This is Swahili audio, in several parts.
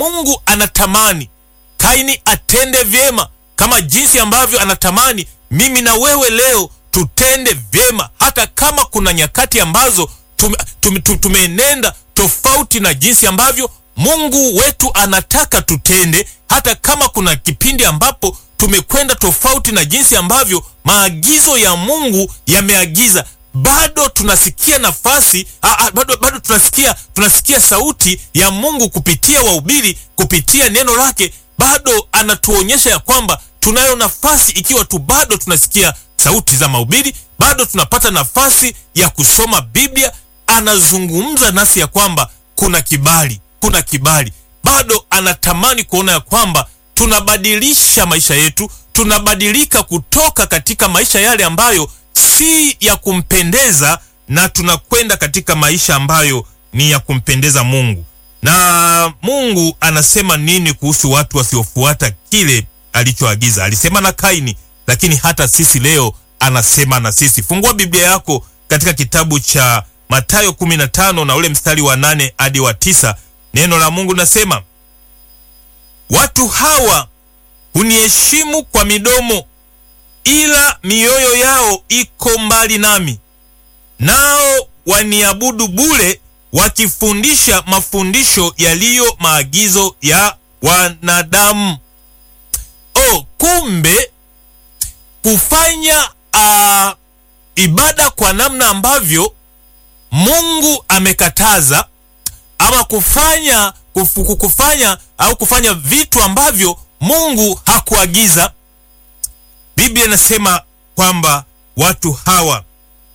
Mungu anatamani Kaini atende vyema kama jinsi ambavyo anatamani mimi na wewe leo tutende vyema, hata kama kuna nyakati ambazo tume, tume, tumeenenda tofauti na jinsi ambavyo Mungu wetu anataka tutende, hata kama kuna kipindi ambapo tumekwenda tofauti na jinsi ambavyo maagizo ya Mungu yameagiza, bado tunasikia nafasi a, a, bado, bado tunasikia, tunasikia sauti ya Mungu kupitia wahubiri, kupitia neno lake, bado anatuonyesha ya kwamba tunayo nafasi, ikiwa tu bado tunasikia sauti za mahubiri, bado tunapata nafasi ya kusoma Biblia. Anazungumza nasi ya kwamba kuna kibali, kuna kibali. Bado anatamani kuona ya kwamba tunabadilisha maisha yetu, tunabadilika kutoka katika maisha yale ambayo si ya kumpendeza na tunakwenda katika maisha ambayo ni ya kumpendeza Mungu. Na Mungu anasema nini kuhusu watu wasiofuata kile alichoagiza? Alisema na Kaini, lakini hata sisi leo anasema na sisi. Fungua Biblia yako katika kitabu cha Mathayo 15 na ule mstari wa nane hadi wa tisa. Neno la Mungu linasema, watu hawa huniheshimu kwa midomo, ila mioyo yao iko mbali nami, nao waniabudu bure, wakifundisha mafundisho yaliyo maagizo ya wanadamu. Oh, kumbe kufanya uh, ibada kwa namna ambavyo Mungu amekataza ama kufanya kufu, kufanya au kufanya vitu ambavyo Mungu hakuagiza. Biblia inasema kwamba watu hawa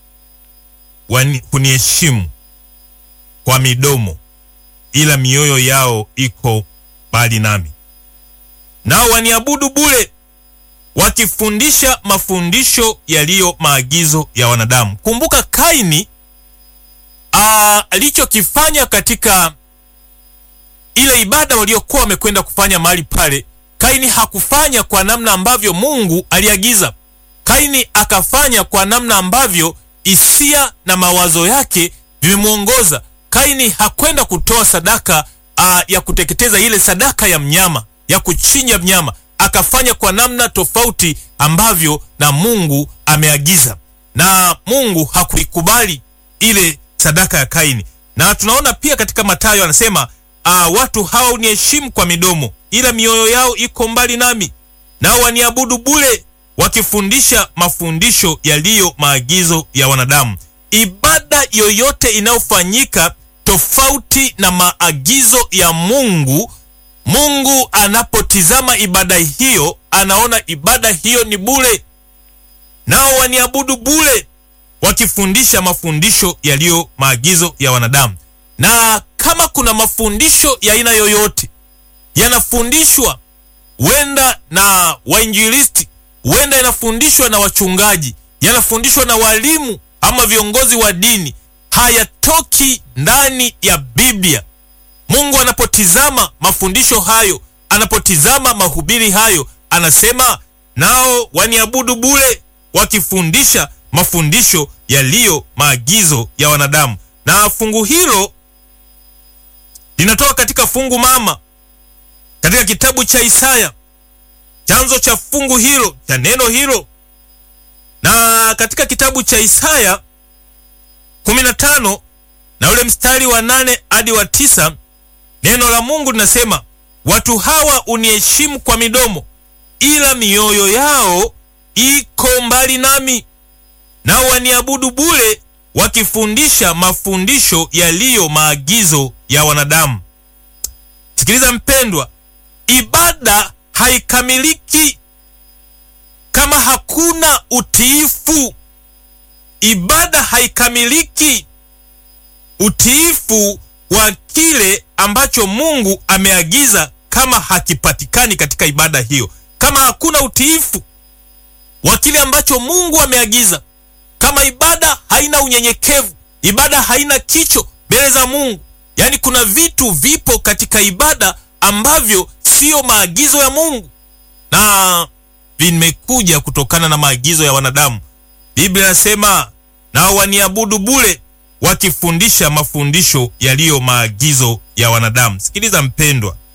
huniheshimu kwa midomo, ila mioyo yao iko mbali nami, nao waniabudu bure wakifundisha mafundisho yaliyo maagizo ya wanadamu. Kumbuka Kaini alichokifanya katika ile ibada waliokuwa wamekwenda kufanya mahali pale. Kaini hakufanya kwa namna ambavyo Mungu aliagiza. Kaini akafanya kwa namna ambavyo hisia na mawazo yake vimemwongoza. Kaini hakwenda kutoa sadaka aa, ya kuteketeza, ile sadaka ya mnyama ya kuchinja mnyama akafanya kwa namna tofauti ambavyo na Mungu ameagiza, na Mungu hakuikubali ile sadaka ya Kaini. Na tunaona pia katika Mathayo anasema uh, watu hawa uniheshimu kwa midomo, ila mioyo yao iko mbali nami, nao waniabudu bure, wakifundisha mafundisho yaliyo maagizo ya wanadamu. Ibada yoyote inayofanyika tofauti na maagizo ya Mungu Mungu anapotizama ibada hiyo anaona ibada hiyo ni bure, nao waniabudu bure, wakifundisha mafundisho yaliyo maagizo ya wanadamu. Na kama kuna mafundisho ya aina yoyote yanafundishwa, huenda na wainjilisti, huenda yanafundishwa na wachungaji, yanafundishwa na walimu ama viongozi wa dini, hayatoki ndani ya Biblia. Mungu anapotizama mafundisho hayo, anapotizama mahubiri hayo, anasema nao waniabudu bure, wakifundisha mafundisho yaliyo maagizo ya wanadamu. Na fungu hilo linatoka katika fungu mama katika kitabu cha Isaya, chanzo cha fungu hilo cha neno hilo, na katika kitabu cha Isaya 15 na ule mstari wa nane hadi wa tisa Neno la Mungu linasema watu hawa uniheshimu kwa midomo, ila mioyo yao iko mbali nami, nao waniabudu bure, wakifundisha mafundisho yaliyo maagizo ya wanadamu. Sikiliza mpendwa, ibada haikamiliki kama hakuna utiifu. Ibada haikamiliki utiifu wa kile ambacho Mungu ameagiza kama hakipatikani katika ibada hiyo, kama hakuna utiifu wa kile ambacho Mungu ameagiza, kama ibada haina unyenyekevu, ibada haina kicho mbele za Mungu, yaani kuna vitu vipo katika ibada ambavyo siyo maagizo ya Mungu na vimekuja kutokana na maagizo ya wanadamu. Biblia inasema nao waniabudu bure wakifundisha mafundisho yaliyo maagizo ya wanadamu. Sikiliza mpendwa,